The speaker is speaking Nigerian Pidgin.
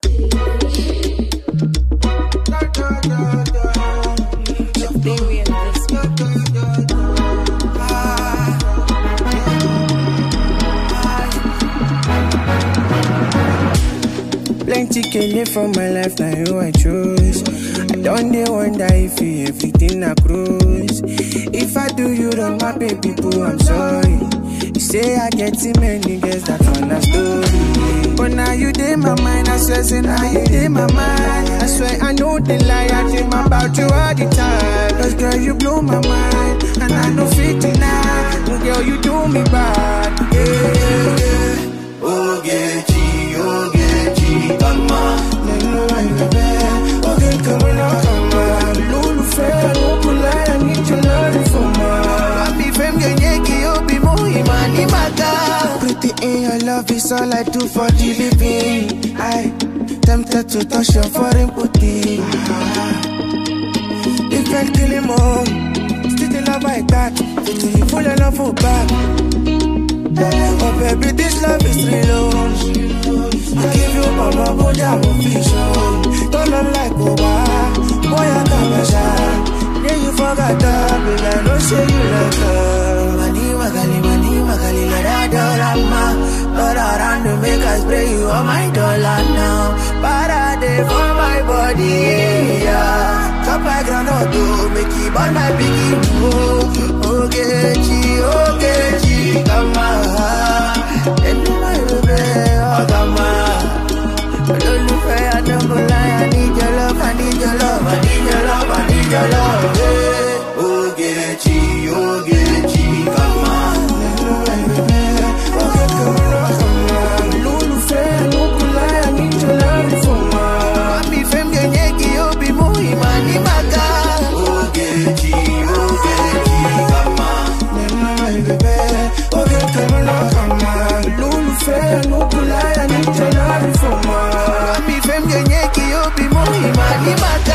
Baby, and this Plenty kele for my life, now you I choose. I don't dey wonder if you everything I cruise. If I do you wrong, my baby boo, I'm sorry. You say I get too many girls, that's on the story. But now you dey my mind, I swear, say now you dey my mind. I swear I know the lie, I dream about you all the time. Cause girl, you blow my mind, and I know fit deny. Oh, girl, you do me bad, yeah, yeah, yeah. Ogechi, Ogechi, kama Nínú àìrẹ̀bẹ̀, oge kàmú náà kàmá. Lólùfẹ́ àlòkùnláyà ní Jọlárì fọmọ. Papi fem genyeki obi muhima ni maka Pretty in your love is all I do for the living. I tempted to touch your foreign booty. If I kill him all, still the love I got. Till you full of love for back. Oh baby, this love is real. I give you all my body, I'm official. Don't look like Oba, boy I got my shot. Yeah, you forgot that, baby, I know say you like her. Mani magali, mani magali, let her dollar Lord around to make us spray you on my dollar now Parade for my body, yeah Chop my groundnut to make it burn my biggie Oh, Ogechi, Ogechi, kama Enu my baby, oh kama Olólùfẹ́ àdókòlá, I need your love, I need your love, I need your love, I need your love, yeah Ogechi, Ogechi, kama Papi fem genyeki obi muhima ni maka Ogechi, Ogechi, kama Papi fem genyeki obi muhima ni maka